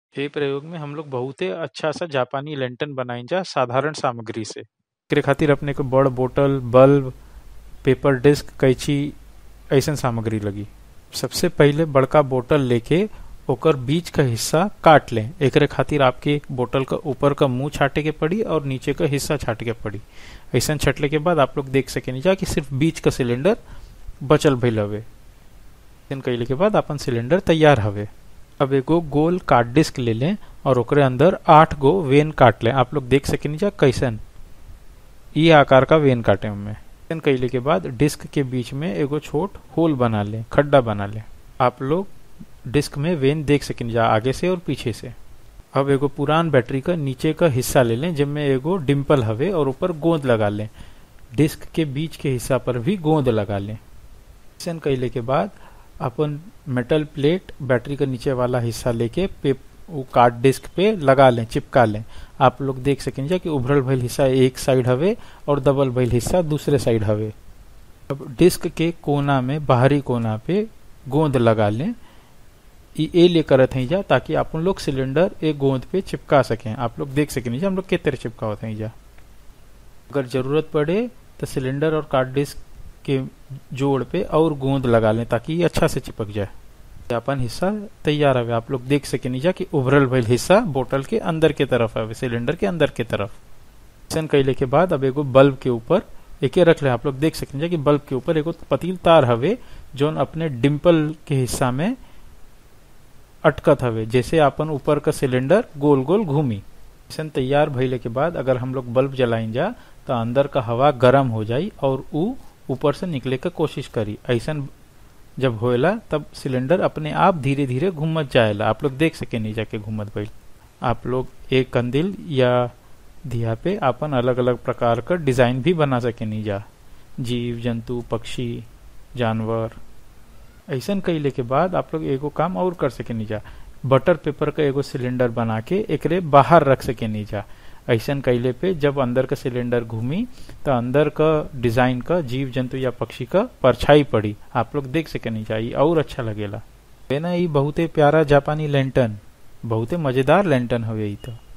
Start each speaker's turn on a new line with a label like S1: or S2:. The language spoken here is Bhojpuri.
S1: ए प्रयोग में हम लोग बहुते अच्छा सा जापानी लैंटर्न बनाई जा साधारण सामग्री से एकरे खातिर अपने को बड़ बोतल बल्ब पेपर डिस्क कैंची ऐसन सामग्री लगी सबसे पहले बड़का बोतल लेके ओकर बीच का हिस्सा काट लें एकरे खातिर आपके बोतल का ऊपर का मुंह छाटे के पड़ी और नीचे का हिस्सा छाटे के पड़ी ऐसा छटले के बाद आप लोग देख सके जा कि सिर्फ बीच का सिलेंडर बचल भइल हवे कैले के बाद अपन सिलेंडर तैयार हवे अब एगो गोल काट डिस्क ले लें और ओकरे अंदर आठ गो वेन काट लें आप लोग देख सके जा कैसन ये आकार का वेन काटे हमें कैले के बाद डिस्क के बीच में एगो छोट होल बना लें खड्डा बना लें आप लोग डिस्क में वेन देख सकें जा आगे से और पीछे से अब एगो पुरान बैटरी का नीचे का हिस्सा ले लें जिनमें एगो डिम्पल हवे और ऊपर गोंद लगा लें डिस्क के बीच के हिस्सा पर भी गोंद लगा लें ऐसा कैले के बाद अपन मेटल प्लेट बैटरी का नीचे वाला हिस्सा लेके पे वो कार्ड डिस्क पे लगा लें चिपका लें आप लोग देख सकें जा कि उभरल भइल हिस्सा एक साइड हवे और दबल भइल हिस्सा दूसरे साइड हवे अब डिस्क के कोना में बाहरी कोना पे गोंद लगा लें ए ले करत हैं जा ताकि आप लोग सिलेंडर एक गोंद पे चिपका सकें आप लोग देख सकें जा हम लोग किस तरह चिपकावत हैं जा अगर जरूरत पड़े तो सिलेंडर और कार्ड डिस्क के जोड़ पे और गोंद लगा लें ताकि ये अच्छा से चिपक जाए अपन हिस्सा तैयार हवे आप लोग देख सके नीजा कि उभरल भइल हिस्सा बोतल के अंदर के तरफ हवे सिलेंडर के अंदर के तरफ ऐसा कैले के बाद अब एगो बल्ब के ऊपर एके रख ले आप लोग देख सकें कि बल्ब के ऊपर एगो पतील तार हवे जोन अपने डिम्पल के हिस्सा में अटकत हवे जैसे अपन ऊपर का सिलेंडर गोल गोल घूमी ऐसा तैयार भइले के बाद अगर हम लोग बल्ब जलाइन जा तो अंदर का हवा गर्म हो जाई और ऊ ऊपर से निकले का कोशिश करी ऐसा जब होएला तब सिलेंडर अपने आप धीरे धीरे घूमत जाएला आप लोग देख सके नहीं जाके घूमत भइल आप लोग एक कंदिल या दिया पे अपन अलग अलग प्रकार का डिजाइन भी बना सके नहीं जा जीव जंतु पक्षी जानवर ऐसा कैले के बाद आप लोग एगो काम और कर सके नहीं जा बटर पेपर का एगो सिलेंडर बना के एकरे बाहर रख सके नहीं जा ऐसा कैले पे जब अंदर का सिलेंडर घूमी तो अंदर का डिजाइन का जीव जंतु या पक्षी का परछाई पड़ी आप लोग देख सके नहीं चाहिए और अच्छा लगेला ना ये बहुते प्यारा जापानी लैंटन बहुते मजेदार लैंटन हवे तो